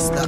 Rasta.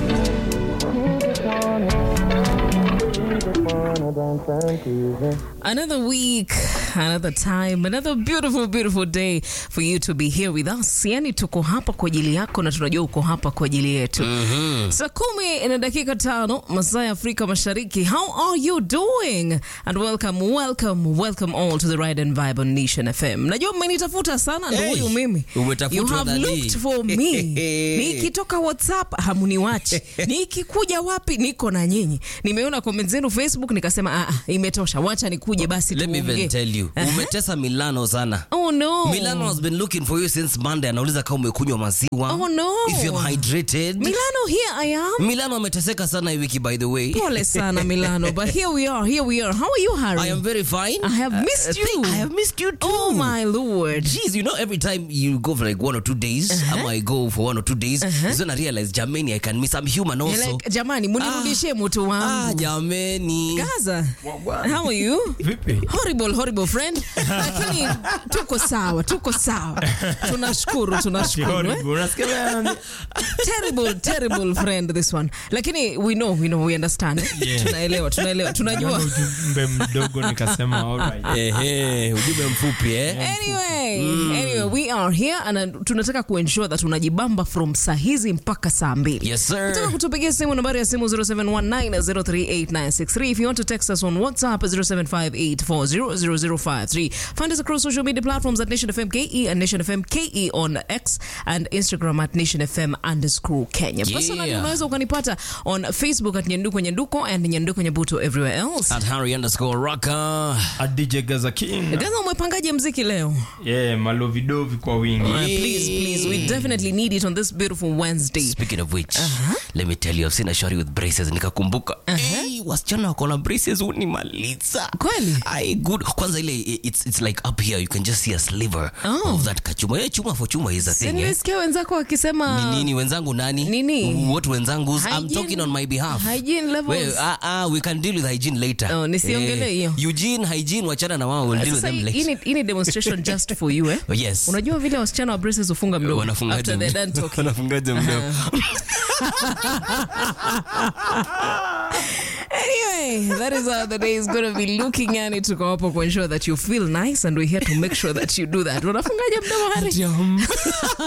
Another week, another time, another beautiful beautiful day for you to be here with us. Yani tuko hapa kwa ajili yako na tunajua uko hapa kwa ajili yetu. Saa kumi na dakika tano masaa ya Afrika Mashariki. How are you doing? And welcome, welcome, welcome all to the Ride and Vibe on Nation FM. Najua mmenitafuta sana ndio Hey, huyu mimi. umetafutwa You have dadi. looked for me. Nikitoka WhatsApp hamuniwachi. Nikikuja wapi niko na nyinyi. Nimeona comment zenu Facebook nikasema ah, ah, imetosha. Wacha nikuje basi Let me tuongee. even tell you. Aha. Umetesa Milano sana. Oh no. Milano has been looking for you since Monday. Anauliza kama umekunywa maziwa. Oh, no. If you're hydrated. Milano, here I am. Milano ameteseka sana hii wiki by the way. Pole sana Milano, but here we are, here we are. How are you, Harry? I am very fine. I have missed Uh, you. I have missed you too. Oh my lord. Jeez, you know, every time you go for like one or two days, uh I go for one or two days, is when I realize, Jamani, I can miss. I'm human You're also. like, jamani, munirudishie mutu ah, wangu. Jamani. Gaza, how are you? Vipi? Horrible, horrible friend. Lakini tuko sawa, tuko sawa. Tunashukuru, tunashukuru. eh? Horrible. Unasikia bana? Terrible, terrible friend this one. Lakini we know, we know, we understand. Yeah. Tunaelewa, tunaelewa, tunajua. Niona ujumbe mdogo nikasema alright. Ehe, ujumbe mfupi eh. Anyway, anyway, we are here and uh, tunataka kuensure that unajibamba from saa hizi mpaka saa mbili. Yes, Nataka sir. kutupigia simu nambari ya simu 0719038963 if you want to text us on WhatsApp 0758400053 find us across social media platforms at Nation FM KE and Nation FM KE on X and Instagram at Nation FM underscore Kenya. Yeah. Personally unaweza ukanipata on Facebook at Nyanduko Nyanduko and Nyanduko Nyabuto everywhere else. At Harry underscore Rocker. A DJ Gaza King. Gaza, umepangaje mziki leo? Yeah, malovidovi kwa wingi. Uh, please, please, we definitely need it on this beautiful Wednesday. Speaking of which, let me tell you, I've seen a shorty with braces nikakumbuka. Hey, wasichana wako na braces unimaliza. Kweli? Ai, good. Kwanza ile it's, it's like up here you can just see a sliver Oh. of that kachuma. Yeah, chuma for chuma is a thing. Eh? Nimesikia wenzako wakisema Ni nini wenzangu nani? Nini? What wenzangu? I'm Hygiene- talking on my behalf. hygiene levels. Well, ah, ah, we can deal with hygiene later. Oh, nisiongelee hiyo. Eugene, hygiene wachana na wao, we'll deal with Sasa them hii later. ni- hii ni demonstration just for you eh? Oh, yes. Unajua vile wasichana wa braces hufunga mdomo Wanafungaje after they're done mdomo? talking. Wanafungaje mdomo? Anyway, that is how the day is going to be looking and it tuko hapo ku ensure that you feel nice and we're here to make sure that you do that. Unafungaje mdomo Hari?